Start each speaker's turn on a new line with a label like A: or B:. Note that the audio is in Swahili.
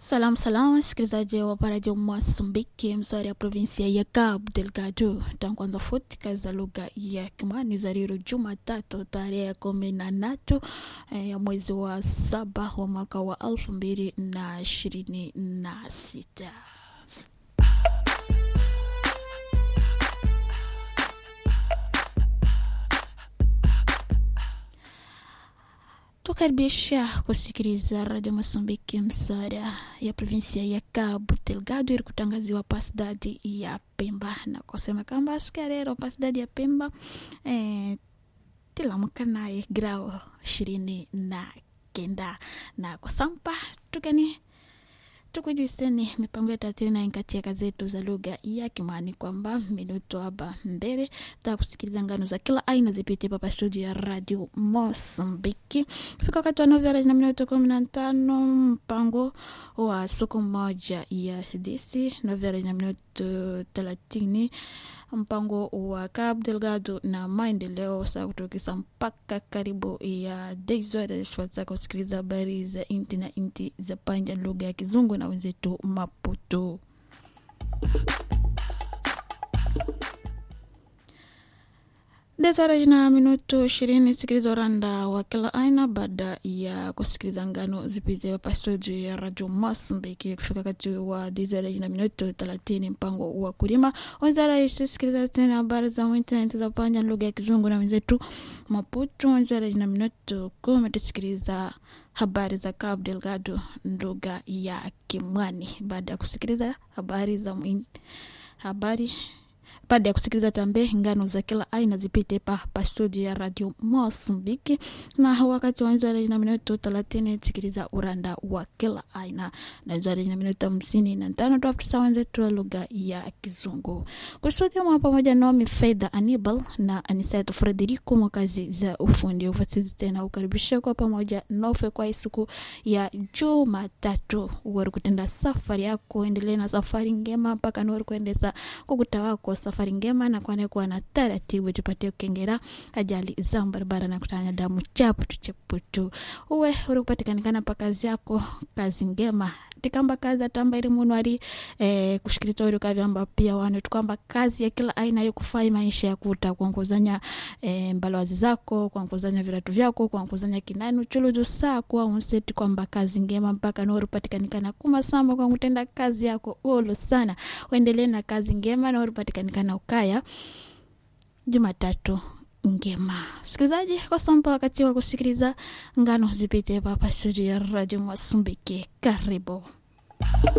A: Salamu salamu, msikilizaji wa Radio Mozambiki, mswari ya provinsia ya Cabo Delgado. Tankwanza futi kazi za lugha ya Kimani za leo Jumatatu tarehe ya kumi na tatu eh, ya mwezi wa saba wa mwaka wa elfu mbili na ishirini na sita. tukaribisha kusikiliza Radio Mozambiki msara ya provinsia ya Cabo Delgado ili kutangaziwa pasidadi ya Pemba na kusema kwamba askarero pasidadi ya Pemba eh, tilamuka naye grao ishirini na kenda na kusampa tukani tukujuiseni mipango yetu atirina katika zetu za lugha ya Kimwani kwamba minuto hapa mbele ta kusikiliza ngano za kila aina zipite papa studio ya Radio Mosambiki kufika wakati wa novela na minuto kumi na tano mpango wa siku moja ya disi novela na minuto thelathini mpango wa Cabo Delgado na maendeleo saa kutokisa mpaka karibu ya deizwatashwatsa kusikiliza habari za inti na inti za panja lugha ya Kizungu na wenzetu Maputo. Desara na minuto ishirini sikiliza uranda wa kila aina baada ya kusikiliza ngano zipite hapa studio ya Radio Mozambiki kufika kati wa desara na minuto thelathini mpango wa kulima wenzara isisikiliza tena habari za internet za panja lugha ya kizungu na wenzetu Maputo wenzara na minuto kumi tusikiliza habari za Cabo Delgado lugha ya Kimwani baada ya kusikiliza habari za mwin, habari baada ya kusikiliza tambe ngano za kila aina zipite pa pa studio ya Radio Mozambiki, na wakati wa nzari na minuto thelathini tusikiliza uranda wa kila aina, na nzari na minuto hamsini na tano tuafisa wenzetu wa lugha ya Kizungu kustudio mwa pamoja nami Fedha Anibal na Aniseto Frederico mwa kazi za ufundi ufasizi tena ukaribisha kwa pamoja nofe kwa siku ya Jumatatu uwari kutenda safari yako, endelee na safari ngema mpaka nuwari kuendesa kukuta wako safari ngema na kwane kuwa na taratibu tupate kukengera ajali za barabara na kutanya damu chaputu chaputu uwe uri kupatikanikana pa kazi yako kazi ngema tikamba kazi atamba ili munu ali eh, kushikirita uri kavyamba pia wanu tukamba kazi ya kila aina yo kufai maisha ya kuta kuanguzanya eh, mbalawazi zako kuanguzanya viratu vyako kuanguzanya kinani uchuluzu saa kuwa unseti kwamba kazi ngema mpaka nori patikanikana kumasamba kwa kutenda kazi yako olo sana uendelee na kazi ngema na uri patikanikana ukaya Jumatatu ngema. Sikilizaji, kwa samba wakati wa kusikiliza ngano zipite hapa studio ya Radio Mozambiki. Karibu.